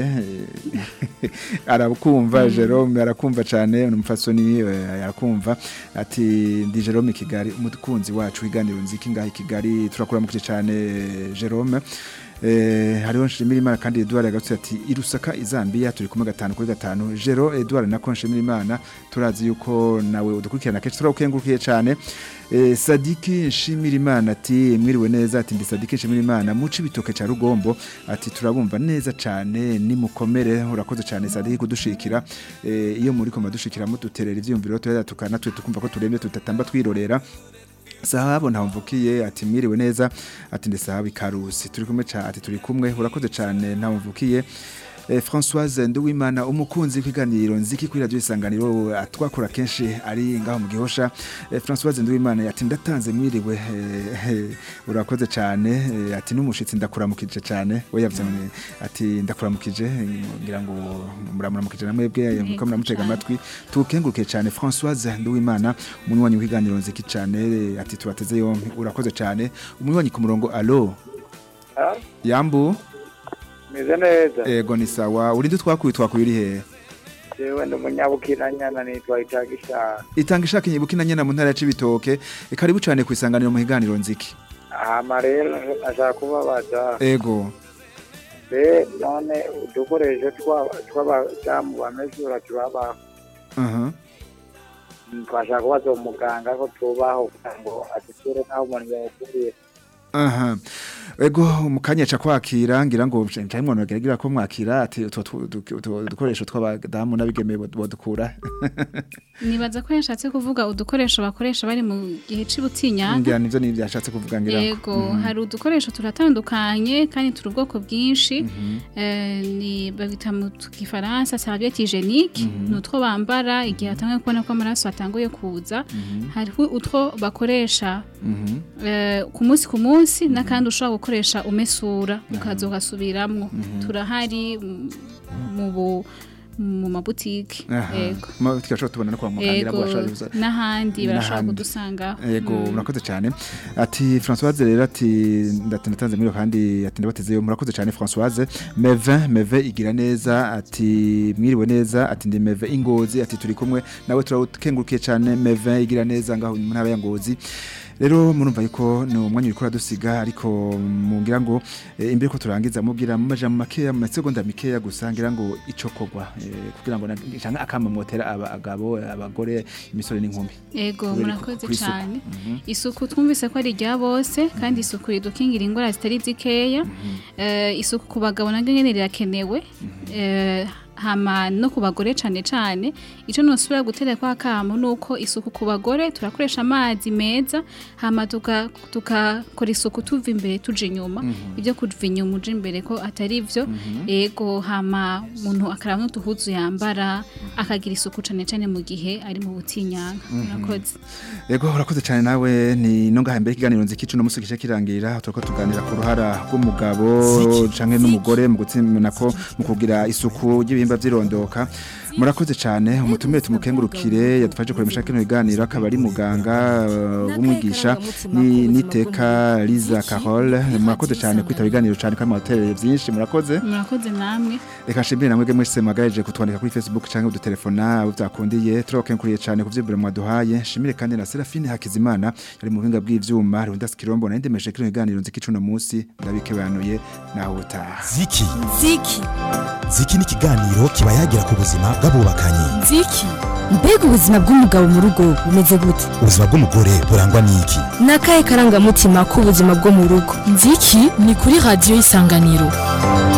eh, arakumva Jerome arakumva cyane umufasoni arakumva ati ndi Jerome Kigali umukunzi wacu wiganiro nziki ngaho i Kigali turakura mu cyane Jerome Eh, hariho nshimira imana kandi Edouard yagarutse ati irusaka izambia turi kumwe gatanu kuri gatanu Jero Edouard nako nshimira imana turazi yuko nawe udukurikirana kenshi turakukengurukiye cyane eh, Sadiki nshimira imana ati mwiriwe neza ati ndi Sadiki nshimira imana muci bitoke ca rugombo ati turabumva neza cyane nimukomere urakoze cyane Sadiki kudushikira eh, iyo muri koma dushikira muduterera ivyumviro tuya tukanatwe tukumva ko turemye tutatamba twirorera Sahabo ntamvukiye ati mwiriwe neza ati ndi sahabu ikarusi turi kumwe cha ati turi kumwe urakoze cyane ntamvukiye Eh, Françoise Nduwimana umukunzi w'ikiganiro nziki kuri radio isanganiro atwakora kenshi ari ngaho mu gihosha eh, Françoise Nduwimana ati ndatanze mwiriwe eh, eh, urakoze cyane eh, ati n'umushitsi ndakuramukije cyane we yavuze ngo, ati ndakuramukije eh, ngira ngo muramuramukije namwebwe muko muramutega cyane. amatwi tukenguruke cyane Françoise Nduwimana umunywanyi w'ikiganiro nziki cyane eh, ati tubateze yompi urakoze cyane umunywanyi ku murongo allo Ah, yambu meze neza ego ni sawa urinde twakuye twakuye uri hehe jewe ndi umunyabukiranyana nitwa itagishana itanga ishaka inyibuka inanyana mu ntara ya Cibitoke karibu cyane ku isanganiro mu higaniro nziki hama rero ashaka kubabaza ego be none udukoresho twa- tw'abadamu bamesura tubabaho aha twashaka kubaza umuganga ko tubaho kugira ngo adusure n'aho umuntu yawukuriye aha ego mukanya ca kwakira ngira ngo ncaye mwana bagira ko mwakira ati utwo tu- du- utwo dukoresho tw'abadamu n'abigeme bod- bodukura nibaza ko yashatse kuvuga udukoresho bakoresha bari mu gihe c'ubutinyanga ngira nivyo nivyo yashatse kuvuga ngira ngo. yego hari udukoresho turatandukanye kandi turi ubwoko bwinshi Eh, ni babita mu gifaransa serviette hygiénique ni utwo bambara igihe hatangiye kubona ko amaraso atanguye kuza hariho utwo bakoresha Mhm. eh, ku munsi ku munsi n'akandi ushobora gukoresha umesura ukaza ugasubiramwo turahari mm, mu bu- mu mabutike aha yego Ma- twashobora tubona no kwa muganga ngira ngo yego bashobora kuza- n'ahandi barashobora n'ahandi. kudusangaho Ego Mm. murakoze cyane ati Françoise rero ati ndati natanze muri kandi ati ndabatezeyo murakoze cyane Françoise Meve Meve igira neza ati mwiriwe neza ati ndi Meve ingozi ati turi kumwe nawe turakengurukiye cyane Meve igira neza ngaho mu ntara ya Ngozi rero murumva yuko ni umwanya uriko uradusiga ariko mungira ngo eh, imbere ko turangiza mubwira mu majambo makeya mu masegonda mikeya gusa ngira ngo ico kogwa eh, kugira ngo na- canke akama motera abagabo abagore imisore n'inkumi Ego Kubera murakoze ku- kw'isuku. cyane isuku twumvise ko ari irya bose kandi isuku idukingira indwara zitari zikeya Eh, isuku ku bagabo nabwo nyene rirakenewe Eh, hama no ku bagore cane cane ico nosubira gutera kwa kamo nuko isuku ku bagore turakoresha amazi meza hama tuka tukakora isuku tuva imbere tuja inyuma ibyo kuva inyuma uja imbere ko atari vyo ego hama umuntu akaraba n'uduhuzu yambara akagira isuku cane cane mu gihe ari mu butinyanka murakoze Yego urakoze cyane nawe ni no ngaha mbere ikiganiro nziki cuno musi gice kirangirira turiko tuganira ku ruhara rw'umugabo canke n'umugore mu gutsimana ko mu kugira isuku y'ibihimba vyirondoka murakoze cyane umutumire tumukengurukire yadufashe kuremesha kino biganiro akaba ari muganga uh, w'umwigisha ni niteka Liza Carole murakoze cyane kwitaba ibiganiro cyane kandi mwatereye byinshi murakoze murakoze namwe reka nshimire namwe mwese mwagaje kutwandika kuri Facebook canke udutelefona abo byakundiye turokenkuriye cyane ku vyibure mwaduhaye nshimire kandi na Serafine Hakizimana yari mu buhinga bw'ivyuma Rwanda Skirombo na ndemeshe kino biganiro nziki cuno musi ndabikebanuye naho utaha ziki ziki ziki ni ikiganiro kiba yagira ku buzima bw'abubakanye ziki mbega ubuzima bw'umugabo mu rugo bumeze gute ubuzima bw'umugore burangwa n'iki ni akahe karangamutima k'ubuzima bwo mu rugo nziki ni kuri radiyo y'isanganiro